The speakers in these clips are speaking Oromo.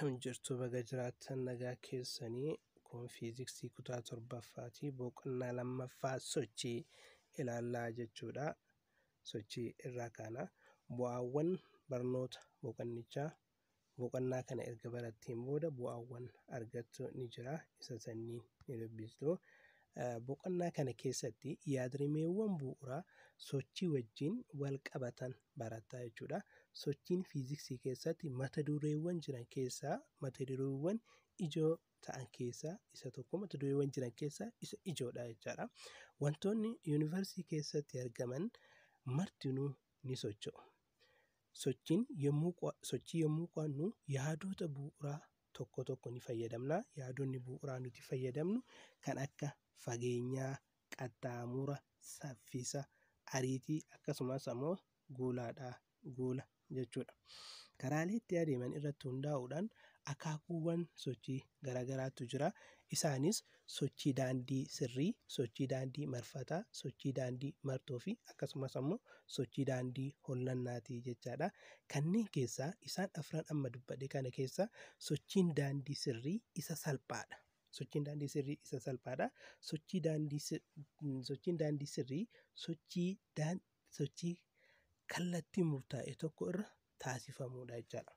Akkam jirtu baga jiraattan nagaa keessanii kun fiiziksii kutaa torbaffaati boqonnaa lammaffaa sochii ilaallaa jechuudha. Sochii irraa kaana bu'aawwan barnoota boqonnichaa boqonnaa kana erga baratteen booda bu'aawwan argattu ni jira isa sanniin ni dubbistu. Boqonnaa kana keessatti yaadrimeewwan bu'uuraa sochii wajjin wal qabatan barattaa jechuudha. Sochiin fiiziksii keessatti mata dureewwan jiran keessaa mata dureewwan ijoo ta'an keessaa isa tokko mata dureewwan jiran keessaa isa ijoodha jechaadha. Wantoonni yuunivarsiitii keessatti argaman martinuu ni socho'u. Sochiin yommuu sochii yommuu qo'annu yaadota bu'uuraa tokko tokko ni fayyadamna. Yaadonni bu'uuraa nuti fayyadamnu kan akka fageenyaa, qaxxaamura, saffisa, ariitii akkasumas ammoo guulaadha. Guula jechuudha. Karaalee itti adeeman irratti hundaa'uudhaan akaakuuwwan sochii garaagaraatu jira. Isaanis sochii daandii sirrii, sochii daandii marfataa, sochii daandii martoo fi akkasumas ammoo sochii daandii hollannaati jechaadha. Kanneen keessaa isaan afran amma dubbadhe kana keessaa sochiin daandii sirrii isa salphaadha. Sochiin daandii sirrii isa salphaadha. Sochii daandii sochiin daandii sirrii sochii sochii kallattii murtaa'e tokko irra taasifamudha jechaadha.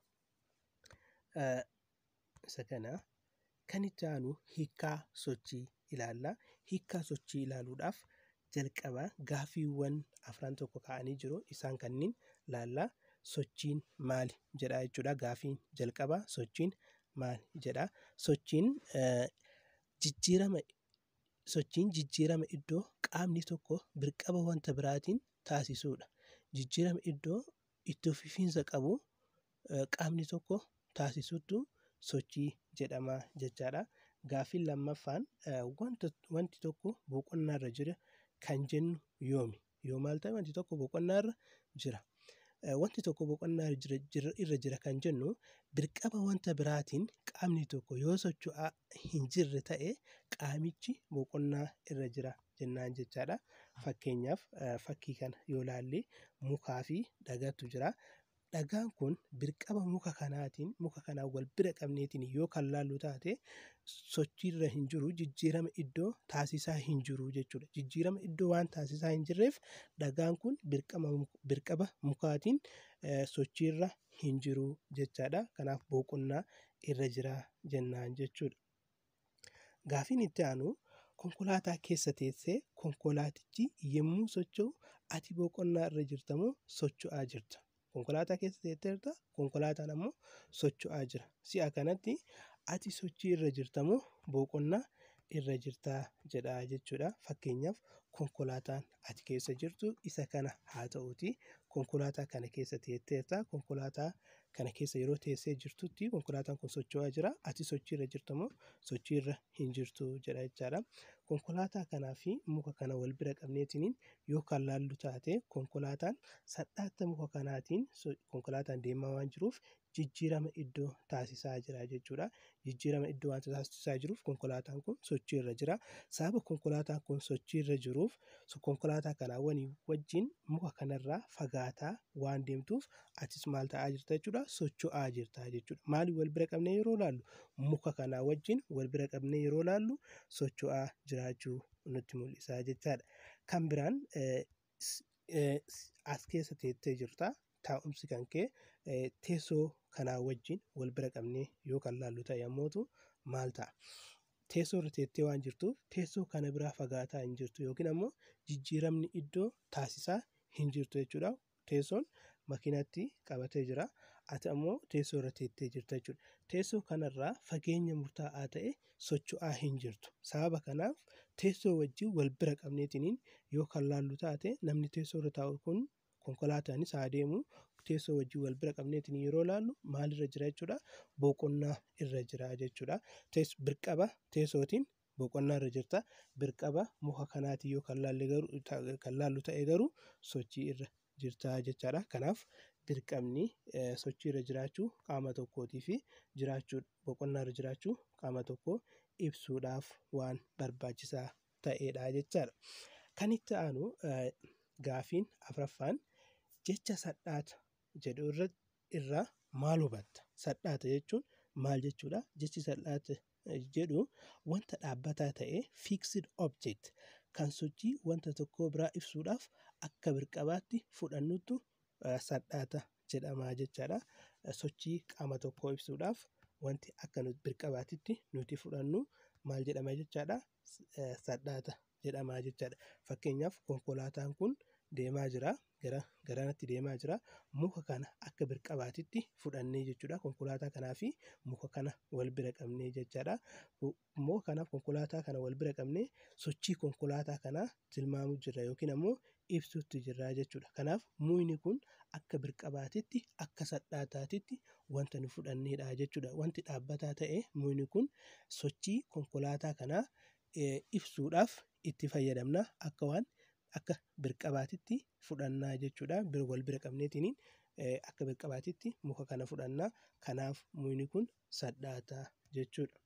Isa kana kan itti aanu hiikkaa sochii ilaalla. Hiikkaa sochii ilaaluudhaaf jalqaba gaaffiiwwan afran tokko ka'anii jiru. Isaan kanneen ilaalla. Sochiin maali jedha jechuudha. Gaaffiin jalqabaa sochiin maali jedha. Sochiin jijjiirama sochiin jijjiirama iddoo qaamni tokko dirqama wanta biraatiin taasisudha. Jijjiirama iddoo itti fufiinsa qabu qaamni tokko taasisutu sochii jedhama jechaadha. Gaaffiin lammaffaan wanti tokko boqonnaarra jira kan jennu yoomi? Yoo maal ta'e wanti tokko boqonnaarra jira. Wanti tokko boqonnaa irra jira kan jennu dirqama wanta biraatiin qaamni tokko yoo socho'aa hin jirre ta'e qaamichi boqonnaa irra jira jennaan jechaadha. Fakkeenyaaf fakkii kana yoo ilaalle mukaa fi dhagaatu jira. Dhagaan kun dirqama muka kanaatiin muka kanaan wal bira qabneetiin yoo kan laallu taate sochiirra hin jiru jijjiirama iddoo taasisaa hin jiru jechuudha. Jijjiirama iddoo waan taasisaa hin jirreef dhagaan kun dirqama mukaatiin sochiirra hin jiru jechaadha. Kanaaf boqonnaa irra jira jennaan jechuudha. Gaaffiin itti aanu konkolaataa keessa teessee konkolaatichi yommuu socho'u ati boqonnaa irra jirta moo socho'aa jirta? Konkolaataa keessa teesseerta konkolaataan ammoo socho'aa jira. Si'a kanatti ati sochii irra jirta moo boqonnaa irra jirtaa jedha jechuudha. Fakkeenyaaf konkolaataan ati keessa jirtu isa kana haa ta'uuti. Konkolaataa kana keessa teesseerta. Konkolaataa kana keessa yeroo teessee jirtutti konkolaataan kun socho'aa jira. Ati sochii irra jirta moo sochii irra hin jirtu jedha jechaadha. Konkolaataa kanaa fi muka kana wal bira qabneetiin yoo kan laallu taate konkolaataan salphaatti muka kanaatiin konkolaataan deemaa waan jiruuf jijjiirama iddoo taasisaa jira jechuudha. Jijjiirama iddoo waan taasisaa jiruuf konkolaataan kun sochii irra jira. Sababa konkolaataan kun sochii irra jiruuf konkolaataa kanaa wajjin muka kanarraa fagaataa waan deemtuuf atis maal ta'aa jirta jechuudha socho'aa jirta jechuudha. Maaliin wal bira qabnee yeroo ilaallu muka kanaa wajjin wal bira qabnee yeroo ilaallu socho'aa jiraachuu nutti mul'isa jechaadha. Kan biraan as keessa teessee jirta. Taa'umsi kan kee teessoo kanaa wajjin wal bira qabnee yoo kan laallu ta'e yommuu maal ta'a? Teessoo irra teessee waan jirtuuf teessoo kana biraa fagaataa hin jirtu yookiin ammoo jijjiiramni iddoo taasisaa hin jirtu jechuudha. Teessoon makiinatti qabatee jira. Ati ammoo teessoo irra teessee jirta jechuudha. Teessoo kanarraa fageenya murtaa'aa ta'e socho'aa hin jirtu. Sababa kanaaf teessoo wajjin wal bira qabneetiin yoo kan laallu taate namni teessoo irra taa'u kun konkolaataanis haa deemu teessoo wajjin wal bira qabneetiin yeroo ilaallu maalirra jira jechuudha boqonnaa irra jira jechuudha. Dirqama teessootiin boqonnaa irra jirta. Dirqama muka kanaatiin yoo kan laallu ta'e garuu sochii irra jirta jechaadha. Kanaaf dirqamni sochii irra jiraachuu qaama tokkootii fi jiraachuu boqonnaa irra jiraachuu qaama tokkoo ibsuudhaaf waan barbaachisaa ta'edha jechaadha. Kan itti aanu gaaffiin afuraffaan jecha sadhaata jedhu irraa maal hubatta? Sadhaata jechuun maal jechuudha jechi salphaata jedhu wanta dhaabbataa ta'e fixed object kan sochii wanta tokko biraa ibsuudhaaf akka birqabaatti fudhannutu salphaata jedhama jechaadha. Sochii qaama tokkoo ibsuudhaaf wanti akka birqabaatitti nuti fudhannu maal jedhama jechaadha salphaata jedhama jechaadha. Fakkeenyaaf konkolaataan kun deemaa jira gara garanatti deemaa jira muka kana akka birqabaatitti fudhannee jechuudha konkolaataa kanaa fi muka kana wal bira qabnee jechaadha. Muka kanaaf konkolaataa kana wal bira qabnee sochii konkolaataa kanaa tilmaamuu jirra yookiin ammoo ibsuutti jirra jechuudha. Kanaaf mukni kun akka birqabaatitti akka salphaataatitti wanta nu fudhanneedha jechuudha. Wanti dhaabbataa ta'e mukni kun sochii konkolaataa kanaa ibsuudhaaf itti fayyadamna akka waan akka birqabaatitti fudhannaa jechuudha. Wal bira qabneetiin akka birqabaatitti muka kana fudhannaa. Kanaaf mukni kun salphaata jechuudha.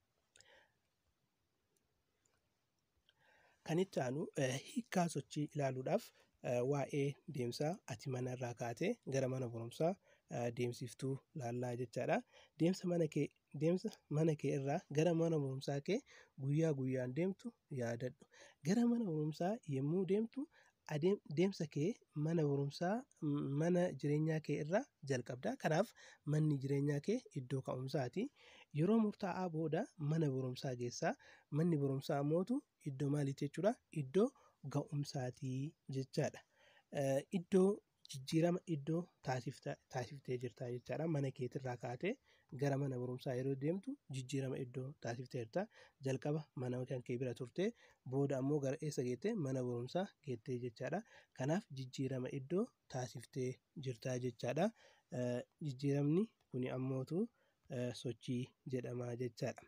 Kan itti aanu hiikkaa sochii ilaaluudhaaf waa'ee deemsaa ati manarraa kaatee gara mana barumsaa deemsiftuu laallaa jechaadha. Deemsa mana kee deemsa mana kee irraa gara mana barumsaa kee guyyaa guyyaan deemtu yaadadhu. Gara mana barumsaa yommuu deemtu deemsa kee mana barumsaa mana jireenyaa kee irraa jalqabda. Kanaaf manni jireenyaa kee iddoo ka'umsaati. Yeroo murtaa'aa booda mana barumsaa geessaa. Manni barumsaa ammootu iddoo maaliiti jechuudha? Iddoo ga'umsaati jechaadha. Iddoo jijjiirama iddoo taasiftee jirta jechaadha. Mana keetirraa kaatee gara mana barumsaa yeroo deemtu jijjiirama iddoo taasiftee jirta. Jalqaba mana kan kee bira turtee booda ammoo gara eessa geettee mana barumsaa geettee jechaadha. Kanaaf jijjiirama iddoo taasiftee jirta jechaadha. Jijjiiramni kun ammootu sochii jedhama jechaadha.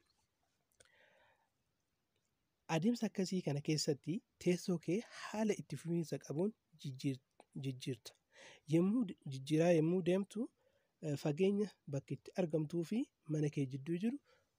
Adeemsa akkasii kana keessatti teessoo kee haala itti fufiinsa qabuun jijjiirta. Yommuu jijjiiraa yommuu deemtu fageenya bakki itti argamtuu fi mana kee jidduu jiru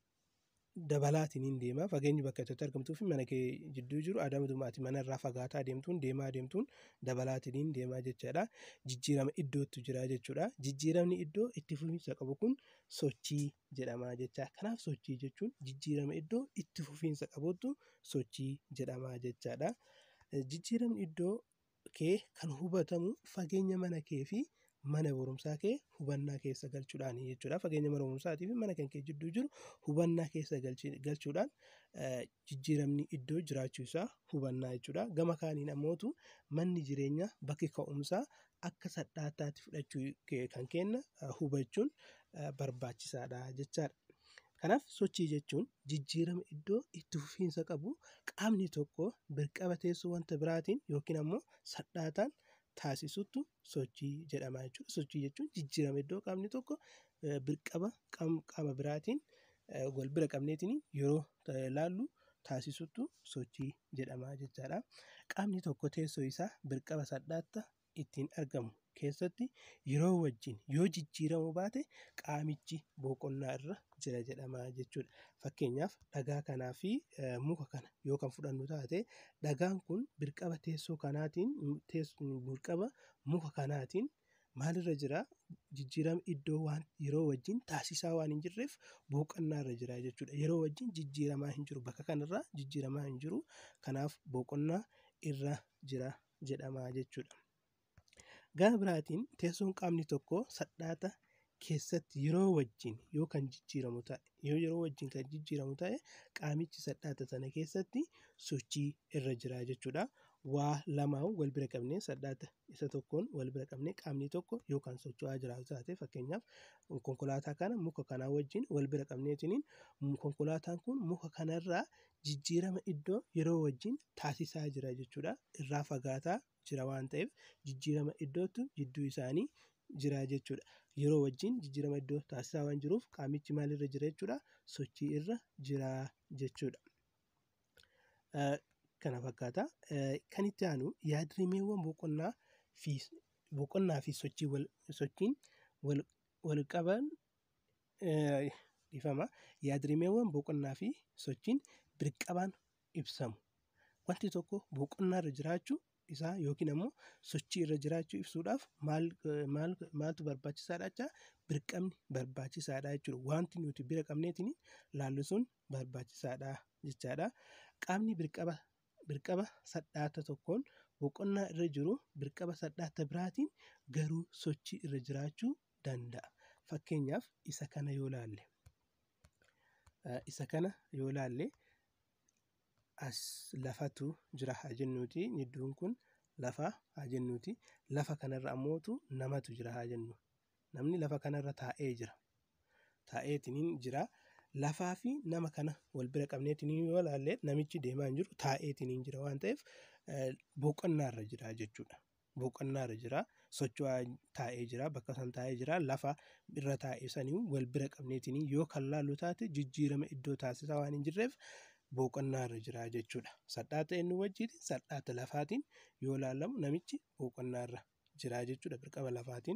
dabalaatiin hin deema. Fageenyi bakka itti argamtuu fi mana kee jidduu jiru adamatuma ati manarraa fagaataa deemtuun deemaa deemtuun dabalaatiin hin deema jechaadha. Jijjiirama iddootu jira jechuudha. Jijjiiramni iddoo itti fufiinsa qabu kun sochii jedhama jecha. Kanaaf sochii jechuun jijjiirama iddoo itti fufiinsa qabutu sochii jedhama jechaadha. Jijjiiramni iddoo kee kan hubatamu fageenya mana kee fi mana barumsaa kee hubannaa keessa galchuudhaani jechuudha. Fageenya mana barumsaatii fi mana kan kee jidduu jiru hubannaa keessa galchuudhaan jijjiiramni iddoo jiraachuu isaa hubannaa jechuudha. Gama kaaniin ammootu manni jireenyaa bakki ka'umsaa akka salphaataatti fudhachuu kan kenna hubachuun barbaachisaadha jechaadha. Kanaaf sochii jechuun jijjiirama iddoo itti fufiinsa qabu qaamni tokko birqaba teessoo wanta biraatiin yookiin ammoo salphaataan taasisutu sochii jedhama jechuudha. Sochii jechuun jijjiirama iddoo qaamni tokko birqaba qaama biraatiin wal bira qabneetiin yeroo ilaallu taasisutu sochii jedhama jechaadha. Qaamni tokko teessoo isaa birqaba salphaata ittiin argamu keessatti yeroo wajjin yoo jijjiiramuu baate qaamichi boqonnaa irra jira jedhama jechuudha. Fakkeenyaaf dhagaa kanaa fi muka kana yoo kan fudhannu taate dhagaan kun birqaba teessoo kanaatiin birqaba muka kanaatiin maalirra jira jijjiirama iddoo waan yeroo wajjin taasisaa waan hin jirreef boqonnaa irra jira jechuudha. Yeroo wajjin jijjiiramaa hin jiru bakka kanarraa jijjiiramaa hin jiru kanaaf boqonnaa irra jira jedhama jechuudha. Gara biraatiin teessoon qaamni tokko salphaata keessatti yeroo wajjin yoo kan jijjiiramu ta'e yoo yeroo wajjin kan jijjiiramu ta'e qaamichi salphaata sana keessatti sochii irra jira jechuudha. Waa lamaan wal bira qabnee salphaata isa tokkoon wal bira qabnee qaamni tokko yookaan socho'aa jiraatu taate fakkeenyaaf konkolaataa kana muka kanaa wajjin wal bira qabneetiin konkolaataan kun muka kanarraa jijjiirama iddoo yeroo wajjin taasisaa jira jechuudha. Irraa fagaataa jira waan ta'eef jijjiirama iddootu jidduu isaanii jira jechuudha. Yeroo wajjin jijjiirama iddoo taasisaa waan jiruuf qaamichi maalirra jira jechuudha sochii irra jira jechuudha. Kana fakkaata. Kan itti aanu yaadrimeewwan boqonnaa fi boqonnaa fi sochii wal sochiin wal wal qaban ifama. Yaadrimeewwan boqonnaa fi sochiin birqabaan ibsamu. Wanti tokko boqonnaa irra jiraachuu isaa yookiin ammoo sochii irra jiraachuu ibsuudhaaf maal maal maaltu barbaachisaadha jecha birqamni barbaachisaadha jechuudha wanti nuti bira qabneetiin laallu sun barbaachisaadha jechaadha qaamni birqaba birqaba sadhaata tokkoon boqonnaa irra jiru birqaba sadhaata biraatiin garuu sochii irra jiraachuu danda'a fakkeenyaaf isa kana yoo laalle isa kana yoo laalle as lafatu jira haa jennuuti iddoon kun lafa haa jennuuti lafa kanarra ammootu namatu jira haa jennu namni lafa kanarra taa'ee jira taa'eetiniin jira lafaa fi nama kana wal bira qabneetiniin yoo laalle namichi deemaa hin jiru taa'eetiniin jira waan ta'eef boqonnaarra jira jechuudha boqonnaarra jira socho'aa taa'ee jira bakka san taa'ee jira lafa irra taa'ee sanii wal bira qabneetiniin yoo kan laallu taate jijjiirama iddoo taasisaa waan hin jirreef boqonnaarra jira jechuudha sadhaata inni wajjiitiin sadhaata lafaatiin yoo laalamu namichi boqonnaarra jira jechuudha birqaba lafaatiin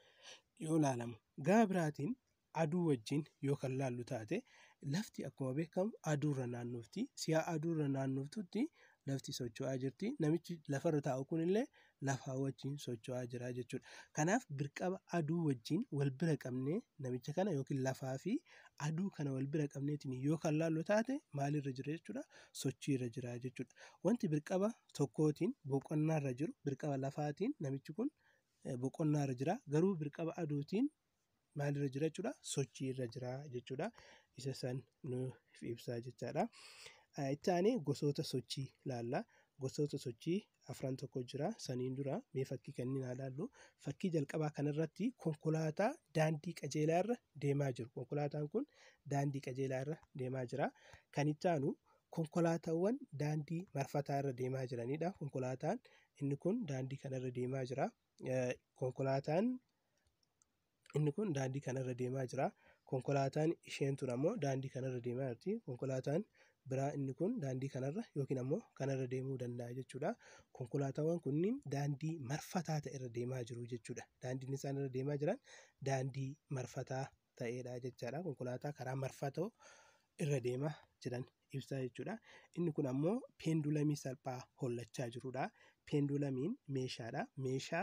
yoo laalamu gaa biraatiin aduu wajjin yoo kan laallu taate lafti akkuma beekamu aduurra naannofti si'a aduurra naannoftutti lafti socho'aa jirti namichi lafarra taa'u kunillee lafaa wajjin socho'aa jira jechuudha kanaaf birqaba aduu wajjin wal bira qabnee namicha kana yookiin lafaa fi aduu kana wal bira qabneetiin yoo kan laallu taate maalirra jira jechuudha sochiirra jira jechuudha wanti birqaba tokkootiin boqonnaarra jiru birqaba lafaatiin namichi kun boqonnaarra jira garuu birqaba aduutiin maalirra jira jechuudha sochiirra jira jechuudha isa san nuuf ibsaa jechaadha. itti aanee gosoota sochii laalla gosoota sochii afran tokko jira saniin dura mee fakkii kenninaa laallu fakkii jalqabaa kanarratti konkolaataa daandii qajeelaa irra deemaa jiru konkolaataan kun daandii qajeelaa irra deemaa jira kan itti aanu konkolaataawwan daandii marfataa irra deemaa jiranidha konkolaataan inni kun daandii kanarra deemaa jira konkolaataan inni kun daandii kanarra deemaa jira konkolaataan isheen tun ammoo daandii kanarra deemaa jirti konkolaataan biraa inni kun daandii kanarra yookiin ammoo kanarra deemuu danda'a jechuudha. Konkolaataawwan kunniin daandii marfataa ta'e irra deemaa jiru jechuudha. Daandiin isaan irra deemaa jiran daandii marfataa ta'edha jechaadha. Konkolaataa karaa marfatoo irra deemaa jiran ibsaa jechuudha. Inni kun ammoo peendulamii salphaa hollachaa jirudha. Peendulamiin meeshaadha. Meeshaa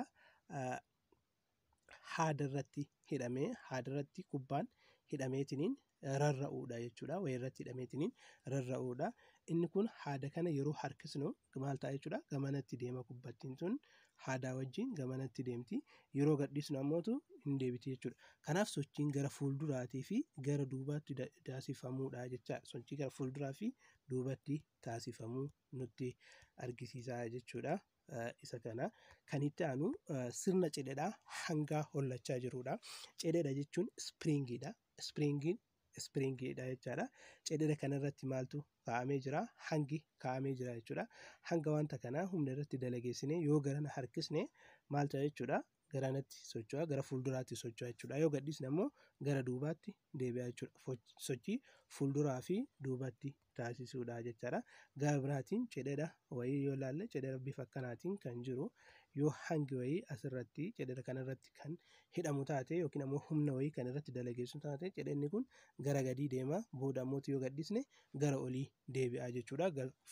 haada irratti hidhamee haada irratti kubbaan hidhameetiniin rarra'uudha jechuudha. Wayii irratti hidhameetiniin rarra'uudha. Inni kun haada kana yeroo harkisnu maal ta'a jechuudha. Gamanatti deema kubbattiin sun haadaa wajjin gamanatti deemti. Yeroo gadhiisnu ammootu hin deebiti jechuudha. Kanaaf sochiin gara fuulduraatii fi gara duubaatti taasifamuudha jechaadha. Sochii gara fuulduraa fi duubatti taasifamuu nutti argisiisa jechuudha. isa kana kan itti aanu sirna cidhedhaa hangaa hollachaa jirudha. Cidhedha jechuun ispiriingiidha. Ispiriingiin ispiriingiidha jechaadha. Cidhedha kanarratti maaltu kaa'amee jira? Hangi kaa'amee jira jechuudha. Hanga wanta kanaa humna irratti dalageessinee yoo garana harkisne maal ta'a jechuudha? Garanatti socho'a gara fuulduraatti socho'a jechuudha. Yoo gadhiisne ammoo gara duubaatti deebi'a jechuudha. Sochii fuulduraa fi duubatti taasisuudha jechaadha. Gara biraatiin cidhedha wayii yoo ilaalle cidhedha bifa akkanaatiin kan jiru yoo hangi wayii asirratti cidhedha kanarratti kan hidhamu taate yookiin ammoo humna wayii kan irratti dalageessu taate cidhenni kun gara gadii deema booda ammoo yoo gadhiisne gara olii deebi'a jechuudha.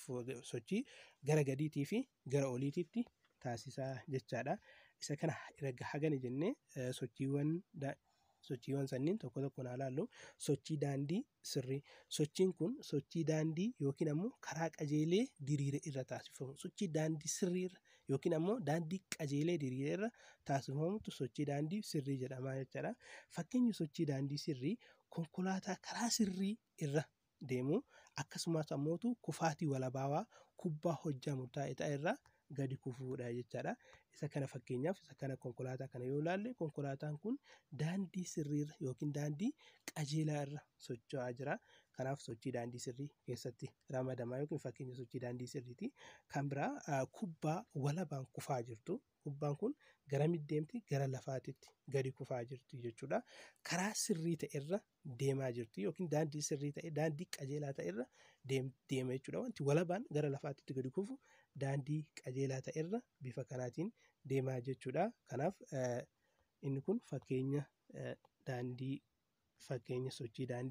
Sochii gara gadiitii fi gara oliititti taasisaa jechaadha. Isa kana erga hagana jennee sochiiwwan sochiiwwan sanniin tokko tokko naa laallu sochii daandii sirrii sochiin kun sochii daandii yookiin ammoo karaa qajeelee diriire irra taasifamu sochii daandii sirrii irra yookiin ammoo daandii qajeelee diriire irra taasifamutu sochii daandii sirrii jedhama jechaadha. Fakkeenyi sochii daandii sirrii konkolaataa karaa sirrii irra deemu akkasumas ammootu kufaatii walabaawaa kubbaa hojjaa murtaa'e ta'e irraa gadi kufuudha jechaadha. Isa kana fakkeenyaaf isa kana konkolaataa kana yoo ilaalle konkolaataan kun daandii sirriirra yookiin daandii qajeelaa irra socho'aa jira. Kanaaf sochii daandii sirrii keessatti ramadamaa yookiin fakkeenya sochii daandii sirriiti. Kan biraa kubbaa walabaan kufaa jirtu. Kubbaan kun garamitti deemti? Gara lafaatitti gadi kufaa jirti jechuudha. Karaa sirrii ta'e irra deemaa jirti yookiin daandii sirrii ta'e daandii qajeelaa ta'e irra deema jechuudha. Wanti walabaan gara lafaatitti gadi kufu daandii qajeelaa ta'e irra bifa kanaatiin deemaa jechuudha. Kanaaf inni kun fakkeenya daandii fakkeenya sochii daandii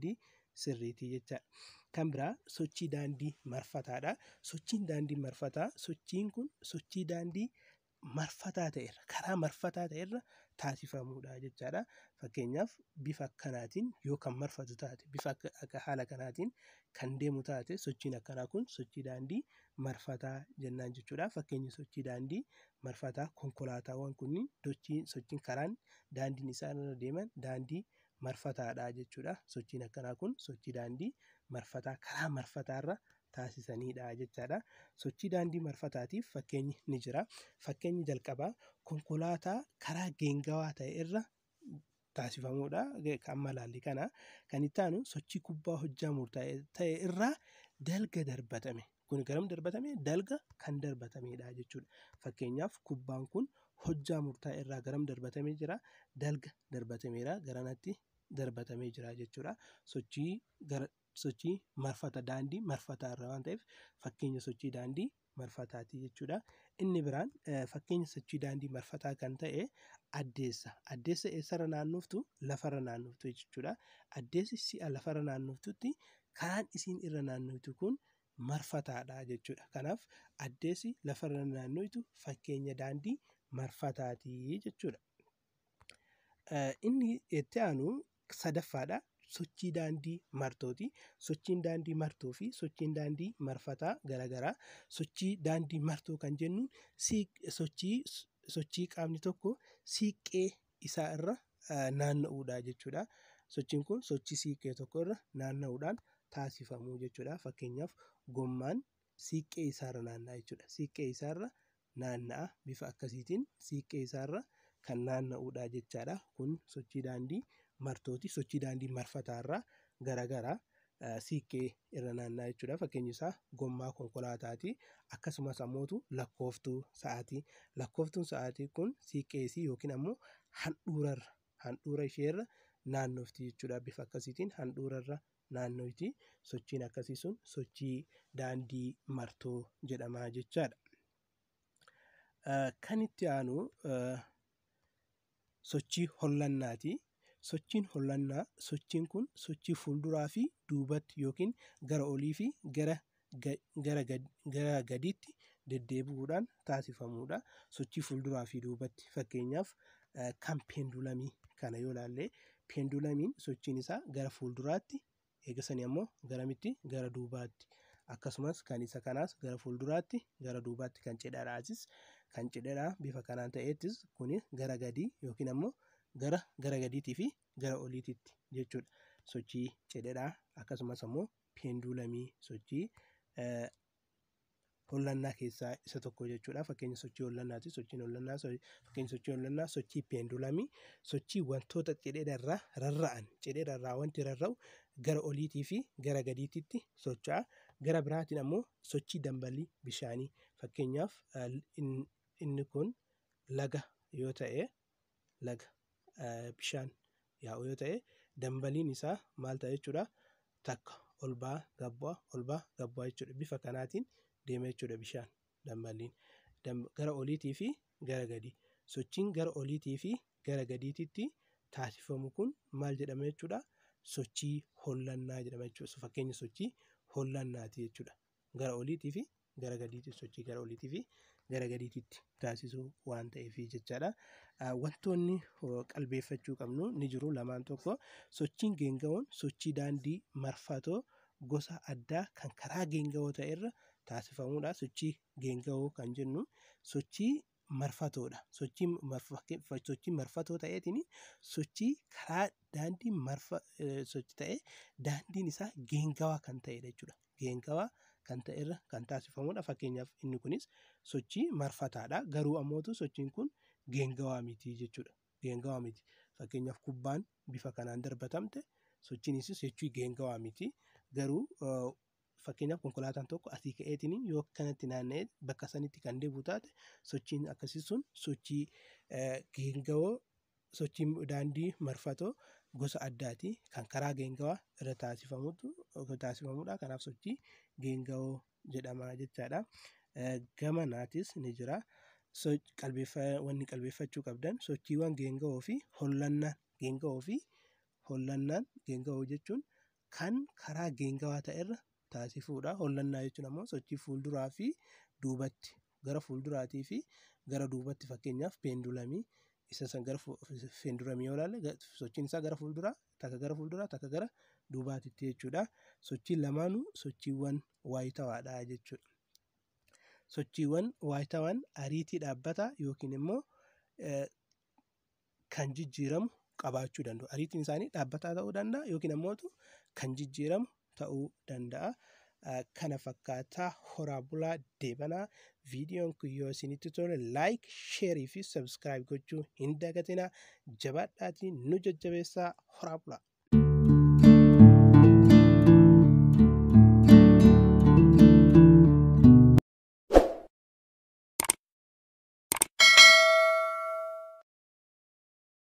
sirriitii jechaadha. Kan biraa sochii daandii marfataadha. Sochiin daandii marfataa sochiin kun sochii daandii marfataa ta'erra karaa marfataa ta'erra taasifamuudha jechaadha. Fakkeenyaaf bifa akkanaatiin yoo kan marfatu taate bifa haala kanaatiin kan deemu taate sochiin akkanaa kun sochii daandii marfataa jennaan jechuudha. Fakkeenyi sochii daandii marfataa konkolaataawwan kunniin sochiin karaan daandiin isaan irra deeman daandii marfataadha jechuudha. Sochiin akkanaa kun sochii daandii marfataa karaa marfataarra taasisanidha jechaadha. Sochii daandii marfataatiif fakkeenyi ni jira. Fakkeenyi jalqabaa konkolaataa karaa geengawaa ta'e irra taasifamudha. Amma ilaalli kana. Kan itti aanu sochii kubbaa hojjaa murtaa'e ta'e irraa dalga darbatame. Kun garam darbatame? Dalga kan darbatamedha jechuudha. Fakkeenyaaf kubbaan kun hojjaa murtaa'e irraa garam darbatamee jira? Dalga darbatameera. Garanatti darbatamee jira jechuudha. Sochii gara sochii marfata daandii marfataa irra waan ta'eef fakkeenya sochii daandii marfataati jechuudha. Inni biraan fakkeenya sochii daandii marfataa kan ta'e addeessa. Addeessa eessarra naannoftu? Lafarra naannoftu jechuudha. Addeessi si'a lafarra naannoftutti karaan isiin irra naannoftu kun marfataadha jechuudha. Kanaaf addeessi lafarra naannoftu fakkeenya daandii marfataati jechuudha. Inni itti aanu sadaffaadha. Sochii daandii martooti. Sochiin daandii martoo fi sochiin daandii marfataa garaagaraa. Sochii daandii martoo kan jennu sochii sochii qaamni tokko siiqqee isaa irra naanna'uudha jechuudha. Sochiin kun sochii siiqqee tokko irra naanna'uudhaan taasifamu jechuudha. Fakkeenyaaf gommaan siiqqee isaarra naanna'a jechuudha. Siiqqee isaarra naanna'a. Bifa akkasiitiin siiqqee isaarra kan naanna'uudha jechaadha. Kun sochii daandii martooti. Sochii daandii marfataarraa garaagaraa siiqqee irra naanna'a jechuudha. Fakkeenyi isaa gommaa konkolaataati. Akkasumas ammoo lakkooftuu sa'aatii. Lakkooftuun sa'aatii kun siiqqee isii yookiin ammoo handhuurarra handhuura isheerra naannofti jechuudha. Bifa akkasiitiin handhuurarra naannofti. Sochiin akkasii sun sochii daandii martoo jedhama jechaadha. Kan itti aanu sochii hollannaati. Sochiin hollannaa sochiin kun sochii fuulduraa fi duubatti yookiin gara olii fi gara gara gadiitti deddeebi'uudhaan taasifamudha. Sochii fuulduraa fi duubatti fakkeenyaaf kan peendulamii kana yoo ilaalle peendulamiin sochiin isaa gara fuulduraatti eegasanii ammoo garamitti gara duubaatti akkasumas kan isa kanaas gara fuulduraatti gara duubaatti kan cidhadhaasis kan cidhadhaa bifa kanaan ta'eettis kuni gara gadii yookiin ammoo gara gara gadiitii fi gara oliititti jechuudha. Sochii cidhadhaa akkasumas ammoo peendulamii sochii hollannaa keessaa isa tokko jechuudha. Fakkeenya sochii hollannaati. Sochiin hollannaa fakkeenya sochii hollannaa sochii peendulamii sochii wantoota cidheedharraa rarra'an cidheedharraa wanti rarra'u gara oliitii fi gara gadiititti socho'a. Gara biraatiin ammoo sochii dambalii bishaanii fakkeenyaaf inni kun laga yoo ta'e laga bishaan yaa'u yoo ta'e dambaliin isaa maal ta'a jechuudha. Takka ol ba'a gabbu'a ol ba'a gabbu'a jechuudha. Bifa kanaatiin deema jechuudha bishaan dambaliin. Gara oliitii fi gara gadii. Sochiin gara oliitii fi gara gadiititti taasifamu kun maal jedhama jechuudha. Sochii hollannaa jedhama jechuudha. Fakkeenya sochii hollannaati jechuudha. Gara oliitii fi gara gadiitti sochii gara oliitii fi gara gadiititti taasisuu waan ta'eef jechaadha. Wantoonni qalbeeffachuu qabnu ni jiru lamaan tokko sochiin geenga'oon sochii daandii marfatoo gosa addaa kan karaa geenga'oo ta'e irra taasifamudha. Sochii geenga'oo kan jennu sochii marfatoodha. Sochii marfatoo ta'eetiin sochii karaa daandii marfa sochii ta'ee daandiin isaa geengawaa kan ta'edha jechuudha. Geengawaa kan ta'e irra kan taasifamudha. Fakkeenyaaf inni kunis sochii marfataadha. Garuu ammootu sochiin kun geengawaa miti jechuudha. Geengawaa miti. Fakkeenyaaf kubbaan bifa kanaan darbatamte sochiin isaa sochii geengawaa miti. Garuu fakkeenyaaf konkolaataan tokko asii ka'eetiin yoo kanatti naanna'ee bakka sanitti kan deebi'u taate sochiin akkasii sun sochii geengawoo sochii daandii marfatoo gosa addaati kan karaa geengawaa irra taasifamutu taasifamudha. Kanaaf sochii geengawoo jedhama jechaadha. Gamanaatis ni jira. Wanni qalbeeffachuu qabdan sochiiwwan geengawoo fi hollannaan geengawoo fi hollannaan geengawoo jechuun kan karaa geengawaa ta'erra taasifuudha. Hollannaa jechuun ammoo sochii fuulduraa fi duubatti gara fuulduraatii fi gara duubatti fakkeenyaaf peendulamii isa san gara peendulamii yoo ilaalle sochiin isaa gara fuulduraa takka gara fuulduraa takka gara duubaatitti jechuudha. Sochiin lamaanuu sochiiwwan waayitawaadha jechuudha. Sochiiwwan waayitawaan ariitii dhaabbataa yookiin immoo kan jijjiiramu qabaachuu danda'u. Ariitiin isaanii dhaabbataa ta'uu danda'a yookiin ammoo kan jijjiiramu ta'uu danda'a. Kana fakkaataa horaa bulaa deebanaa viidiyoon kun yoo isinitti tole laayik sheerii fi sabskiraayib gochuu hin dagatinaa jabaadhaatiin nu jajjabeessaa horaa bulaa.